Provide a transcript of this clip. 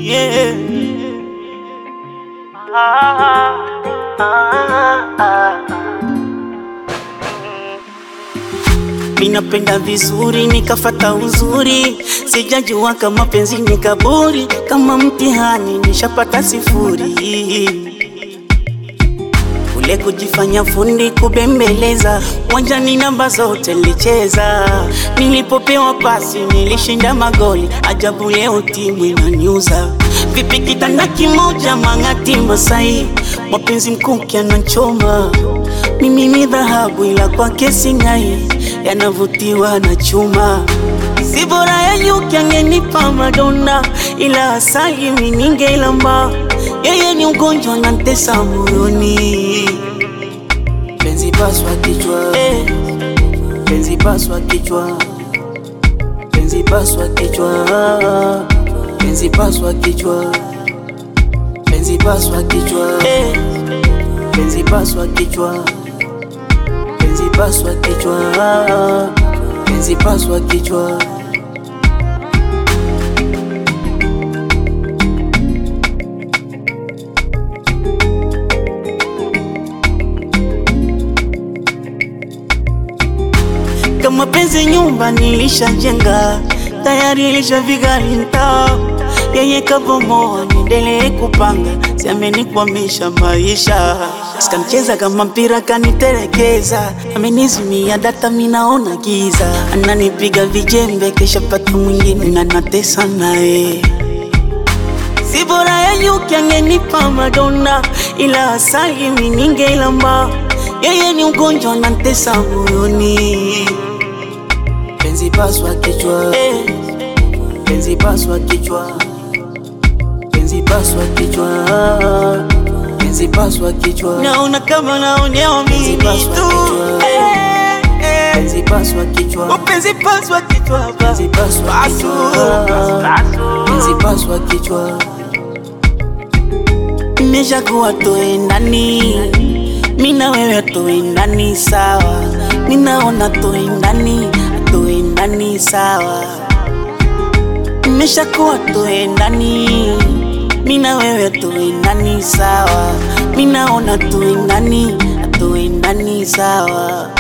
yeah. Ah, ah, ah. Minapenda vizuri nikafata uzuri, sijajua kama penzi ni kaburi, kama mtihani nishapata sifuri. Ule kujifanya fundi kubembeleza, uwanjani namba zote nilicheza, nilipopewa pasi nilishinda magoli, ajabu leo timu inaniuza. Vipi kitanda kimoja mang'ati Masai, mapenzi mkuki anachoma, mimi ni dhahabu ila kwake sing'ai, yanavutiwa na chuma si bora ya nyuki angenipa Madonna, ila asali mimi ningeilamba. Yeye ni ugonjwa na ntesa moyoni, penzi paswa kichwa eh, penzi paswa kichwa, penzi paswa kichwa, penzi paswa kichwa, penzi paswa kichwa eh, penzi paswa kichwa, penzi paswa kichwa, penzi paswa kichwa. Kama penzi nyumba nilishajenga tayari ilishaviga linta, yeye kabomoa, niendelee kupanga, siamenikwamisha maisha. Sikamcheza kama mpira kaniterekeza, amenizimia data, minaona giza, ananipiga vijembe, kesha pata mwingine na natesa naye Si bora ya nyuki angenipa Madonna, ila asali mimi ningeilamba. Yeye ni ugonjwa na ntesa moyoni, penzi paswa kichwa eh, penzi paswa kichwa, penzi paswa kichwa, penzi paswa kichwa, naona kama naonewa mimi tu eh, eh. Penzi paswa kichwa, penzi paswa kichwa, penzi paswa kichwa, penzi paswa kichwa Nimeshakuwa tuendani, mina wewe tuendani sawa, ninaona tuendani, tuendani sawa. Nimeshakuwa tuendani, mina wewe tuendani sawa, ninaona tuendani, tuendani sawa.